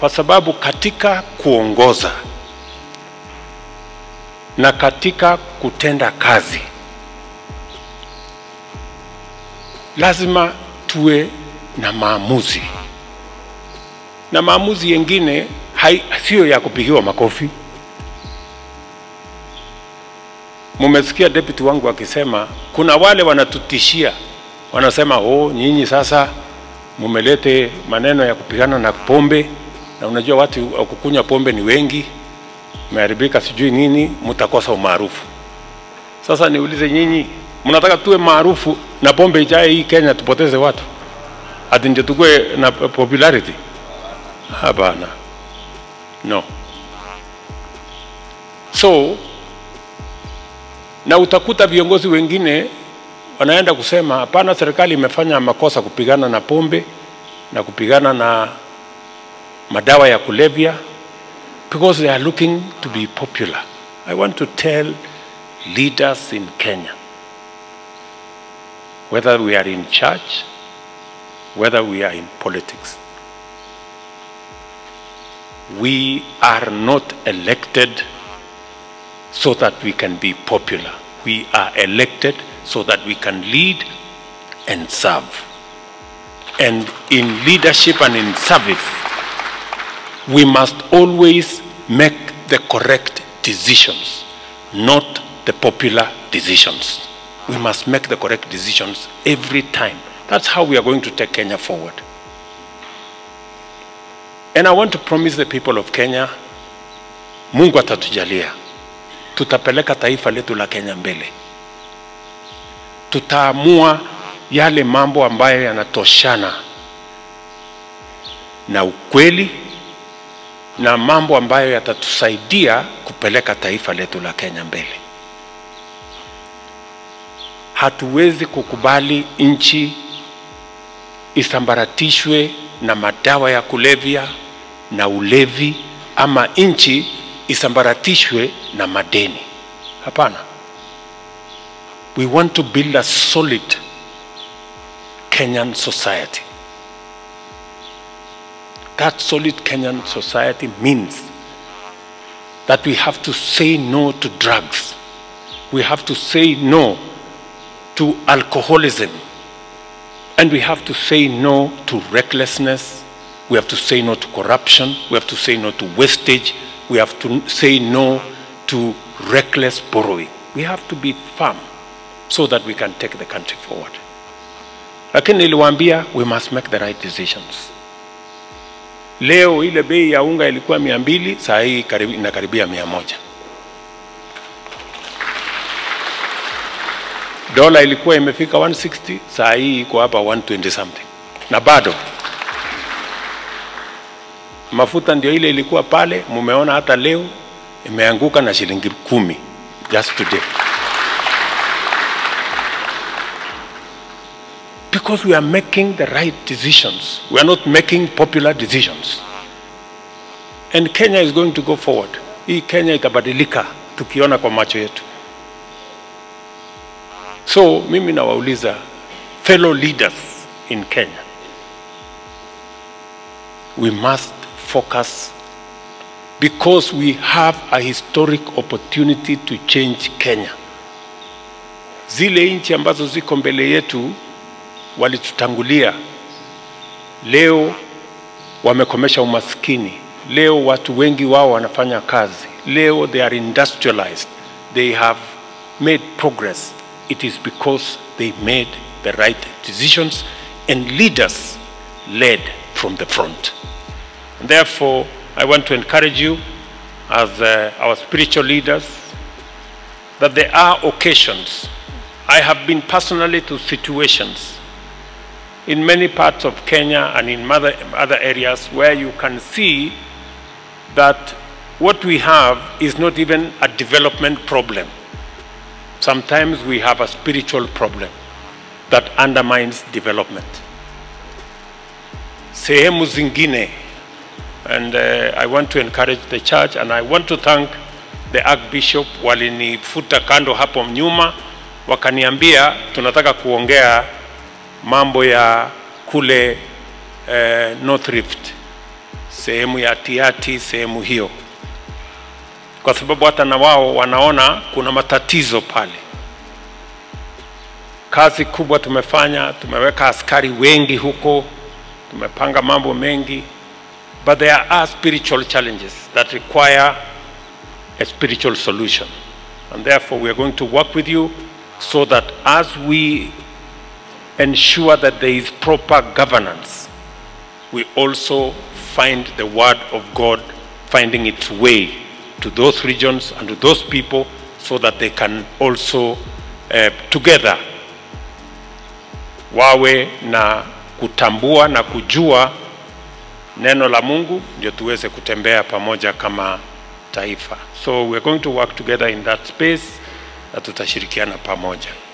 kwa sababu katika kuongoza na katika kutenda kazi lazima tuwe na maamuzi, na maamuzi yengine hai- siyo ya kupigiwa makofi. Mumesikia deputy wangu akisema kuna wale wanatutishia, wanasema oh, nyinyi sasa mumelete maneno ya kupigana na pombe, na unajua watu wa kukunywa pombe ni wengi, meharibika sijui nini, mtakosa umaarufu. Sasa niulize nyinyi, mnataka tuwe maarufu na pombe ijae hii Kenya tupoteze watu ati ndio tukue na popularity? Hapana, no. So na utakuta viongozi wengine wanaenda kusema hapana, serikali imefanya makosa kupigana na pombe na kupigana na madawa ya kulevya because they are looking to be popular. I want to tell leaders in Kenya, whether we are in church, whether we are in politics, we are not elected so that we can be popular. We are elected so that we can lead and serve. And in leadership and in service, we must always make the correct decisions, not the popular decisions. We must make the correct decisions every time. That's how we are going to take Kenya forward. And I want to promise the people of Kenya, Mungu atatujalia, tutapeleka taifa letu la Kenya mbele. Tutaamua yale mambo ambayo yanatoshana na ukweli na mambo ambayo yatatusaidia kupeleka taifa letu la Kenya mbele. Hatuwezi kukubali nchi isambaratishwe na madawa ya kulevya na ulevi, ama nchi isambaratishwe na madeni. Hapana. We want to build a solid Kenyan society. That solid Kenyan society means that we have to say no to drugs. We have to say no to alcoholism. And we have to say no to recklessness. We have to say no to corruption. We have to say no to wastage. We have to say no to reckless borrowing. We have to be firm so that we can take the country forward. Lakini niliwaambia we must make the right decisions. Leo ile bei ya unga ilikuwa mia mbili, saa hii karibu, inakaribia mia moja. Dola ilikuwa imefika 160, saa hii iko hapa 120 something, na bado mafuta ndio ile ilikuwa pale. Mumeona hata leo imeanguka na shilingi kumi just today. because we are making the right decisions. We are not making popular decisions. And Kenya is going to go forward. Hii Kenya itabadilika tukiona kwa macho yetu. So mimi nawauliza fellow leaders in Kenya, we must focus because we have a historic opportunity to change Kenya. Zile nchi ambazo ziko mbele yetu walitutangulia, leo wamekomesha umaskini, leo watu wengi wao wanafanya kazi, leo they are industrialized, they have made progress. It is because they made the right decisions and leaders led from the front. And therefore, I want to encourage you as uh, our spiritual leaders that there are occasions. I have been personally to situations in many parts of Kenya and in other, other areas where you can see that what we have is not even a development problem. Sometimes we have a spiritual problem that undermines development. Sehemu zingine, and uh, I want to encourage the church and I want to thank the Archbishop walinifuta kando hapo nyuma, wakaniambia tunataka kuongea mambo ya kule eh, North Rift sehemu ya Tiati, sehemu hiyo, kwa sababu hata na wao wanaona kuna matatizo pale. Kazi kubwa tumefanya, tumeweka askari wengi huko, tumepanga mambo mengi, but there are spiritual challenges that require a spiritual solution. And therefore, we are going to work with you so that as we ensure that there is proper governance, we also find the word of God finding its way to those regions and to those people so that they can also uh, together wawe na kutambua na kujua neno la Mungu ndio tuweze kutembea pamoja kama taifa. So we are going to work together in that space na tutashirikiana pamoja.